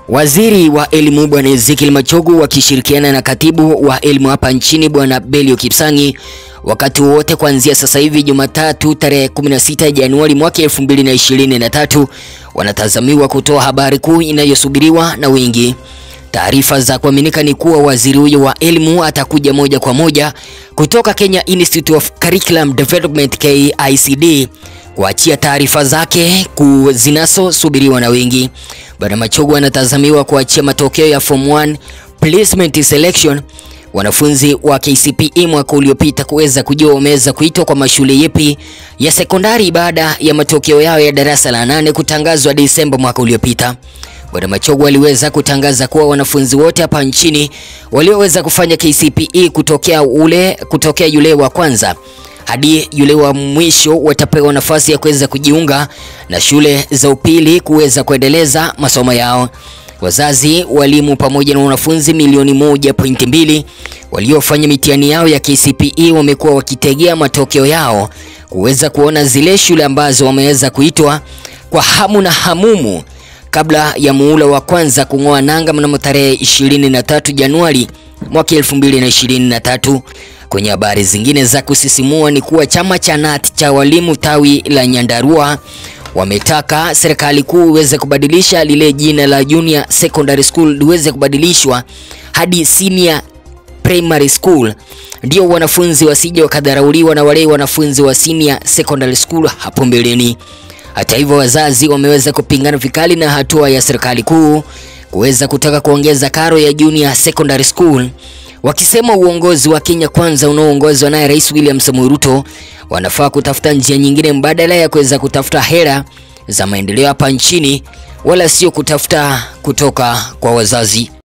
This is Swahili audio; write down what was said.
Waziri wa elimu Bwana Ezekiel Machogu wakishirikiana na katibu wa elimu hapa nchini Bwana Belio Kipsangi wakati wote kuanzia sasa hivi Jumatatu tarehe 16 Januari mwaka 2023 wanatazamiwa kutoa habari kuu inayosubiriwa na wengi. Taarifa za kuaminika ni kuwa waziri huyo wa elimu atakuja moja kwa moja kutoka Kenya Institute of Curriculum Development KICD kuachia taarifa zake kuu zinazosubiriwa na wengi. Bwana Machogu anatazamiwa kuachia matokeo ya Form 1 Placement Selection wanafunzi wa KCPE mwaka uliopita kuweza kujua wameweza kuitwa kwa mashule yepi ya sekondari baada ya matokeo yao ya darasa la nane kutangazwa Desemba mwaka uliopita. Bwana Machogu aliweza kutangaza kuwa wanafunzi wote hapa nchini walioweza kufanya KCPE kutokea ule kutokea yule wa kwanza hadi yule wa mwisho watapewa nafasi ya kuweza kujiunga na shule za upili kuweza kuendeleza masomo yao. Wazazi, walimu pamoja na wanafunzi milioni moja pointi mbili waliofanya mitihani yao ya KCPE wamekuwa wakitegea matokeo yao kuweza kuona zile shule ambazo wameweza kuitwa kwa hamu na hamumu kabla ya muhula wa kwanza kung'oa nanga mnamo tarehe 23 Januari mwaka 2023. Kwenye habari zingine za kusisimua ni kuwa chama cha KNUT cha walimu tawi la Nyandarua wametaka serikali kuu iweze kubadilisha lile jina la Junior Secondary School liweze kubadilishwa hadi Senior Primary School, ndio wanafunzi wasije wakadharauliwa na wale wanafunzi wa Senior Secondary School hapo mbeleni. Hata hivyo, wazazi wameweza kupingana vikali na hatua ya serikali kuu kuweza kutaka kuongeza karo ya Junior Secondary School wakisema uongozi wa Kenya Kwanza unaoongozwa naye Rais William Samoei Ruto wanafaa kutafuta njia nyingine mbadala ya kuweza kutafuta hera za maendeleo hapa nchini, wala sio kutafuta kutoka kwa wazazi.